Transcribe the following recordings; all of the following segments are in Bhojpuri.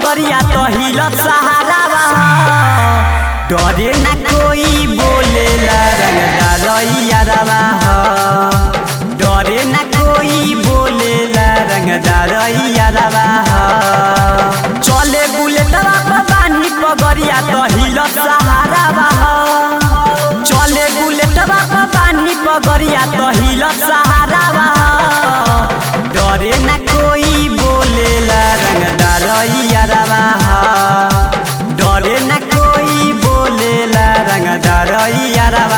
पगरिया तो हिलत सहारा डरे न कोई बोलेला रंगदारैया रवा डरे न कोई बोलेला रंगदारैया रवा चले बुलेटवा पर बानी पगरिया तो हिलत सहारा चले बुलेटवा पर बानी पगरिया तो हिलत सहारा डरे न कोई बोलेला रंगदारैया रवा डरे न कोई बोलेला रंगदारैया रवा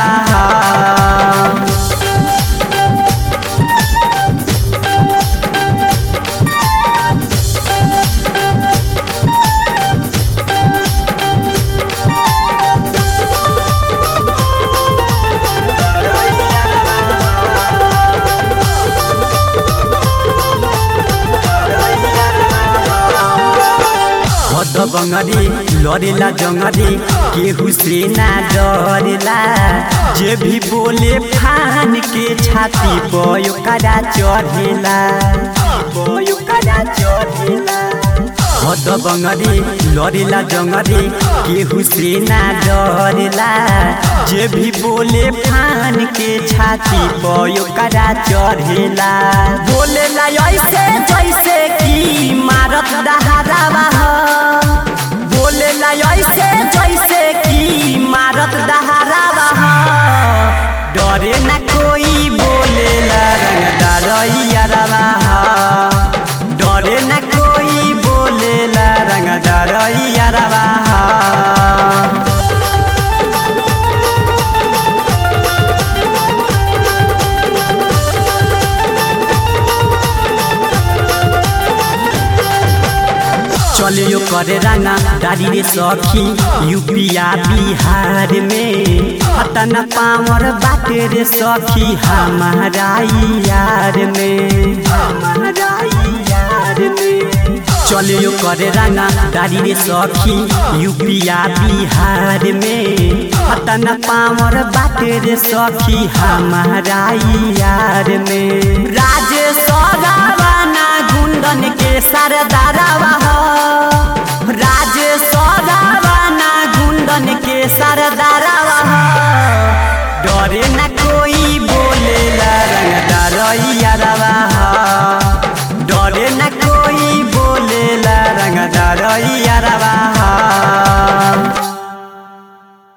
हद बंगरी लड़ेला जंगरी केहू से ना डरेला जे भी बोले फान के छाती पर ओकरा चढ़ेला ओकरा चढ़ेला हद बंगरी लड़ेला जंगरी केहू से ना डरेला जे भी बोले फान के छाती पर ओकरा चढ़ेला बोलेला ऐसे जैसे कि मारत दहारावा बोलेला ऐसे जैसे कि मारत दहारावा डरे न कोई बोलेला रंगदारैया रवा डरे न कोई बोलेला रंगदारैया रवा चलियो करे रंगा दादी रे सखी यूपिया बिहार में हतन पावर बाटे रे सखी हमारा यार में हमारा यार में चलियो करे रंगा दादी रे सखी यूपिया बिहार में हतन पावर बाटे रे सखी हमारा यार में राजेश रावाना गुंडन के सरदार